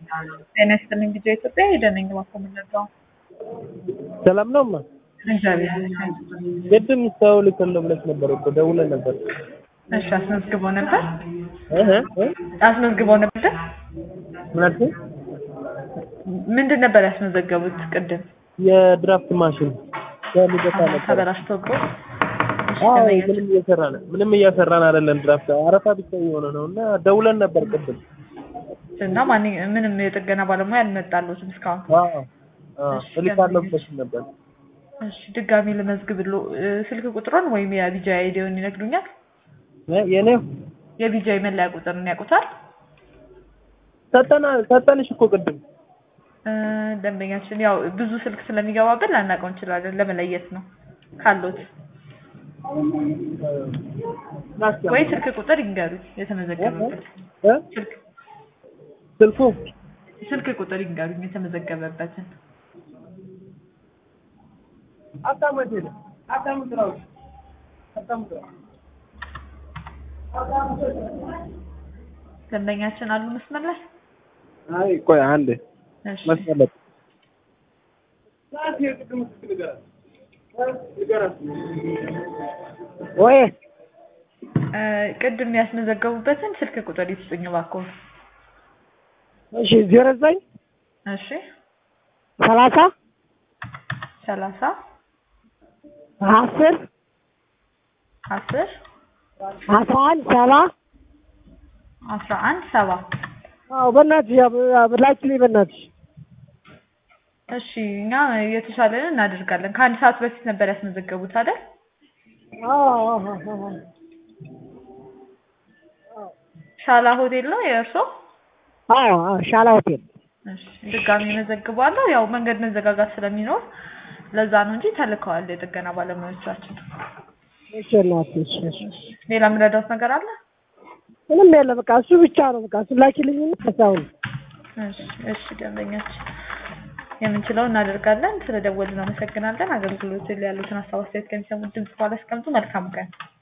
ጤና ይስጥልኝ ጊዜ ኢትዮጵያ ሄደነኝ ማኮ የምንለው ሰላም ነው ማ እግዚአብሔር ይመስገን። ቅድም ሰው ልክለው ብለሽ ነበር እኮ ደውለን ነበር። እሺ አስመዝግበው ነበር እህ እ አስመዝግበው ነበር። ምን አልሽኝ? ምንድን ነበር ያስመዘገቡት ቅድም? የድራፍት ማሽን ከልደታ ነበር። ተበላሽቶብህ? እሺ፣ አዎ ተመልካች። ምንም እየሰራን ምንም እየሰራን አይደለም። ድራፍት አረፋ ብቻ የሆነ ነው እና ደውለን ነበር ቅድም። እና ማን ምንም የጥገና ባለሙያ አልመጣለትም እስካሁን። አዎ አዎ እልካለሁ ብለሽ ነበር። እሺ ድጋሚ ልመዝግብሎ እ፣ ስልክ ቁጥሩን ወይም የቢጃይ አይዲውን ይነግሩኛል? እ የኔው የቢጃይ መለያ ቁጥርን ያውቁታል? ሰጠና ሰጠንሽ እኮ ቅድም። እ፣ ደንበኛችን ያው ብዙ ስልክ ስለሚገባብን ላናውቀው እንችላለን። ለመለየት ነው ካሉት ወይ ስልክ ቁጥር ይንገሩኝ የተመዘገበበት እ ስልክ ስልኩ ስልክ ቁጥር ይንገሩኝ የተመዘገበበትን አታመጪ ነው አታመጪ ነው አታመጪ ደንበኛችን አሉ መስመር ላይ አይ ቆይ አንዴ እሺ መስመለጥ ወይ እ፣ ቅድም ያስመዘገቡበትን ስልክ ቁጥር ይስጡኝ እባክዎ እሺ ዜሮ ዘጠኝ እሺ ሰላሳ ሰላሳ አስር አስር አስራ አንድ ሰባ አስራ አንድ ሰባ አዎ በእናትሽ ላኪልኝ በእናትሽ እሺ እኛ የተሻለን እናደርጋለን ከአንድ ሰዓት በፊት ነበር ያስመዘገቡት አይደል ሻላ ሆቴል ነው የእርሶ አዎ ሻላ ሆቴል እሺ ድጋሚ መዘግባለሁ ያው መንገድ መዘጋጋት ስለሚኖር ለዛ ነው እንጂ ተልከዋል የጥገና ባለሙያዎቻችን እሺ እናትሽ እሺ ሌላ የምረዳውት ነገር አለ ምንም የለ በቃ እሱ ብቻ ነው በቃ እሱ ላኪልኝና ከሳሁን እሺ እሺ ደንበኛችን የምንችለው እናደርጋለን ስለደወልን አመሰግናለን አገልግሎት ላይ ያሉትን ሀሳብ አስተያየት ከሚሰሙት ድምጽ በኋላ አስቀምጡ መልካም ቀን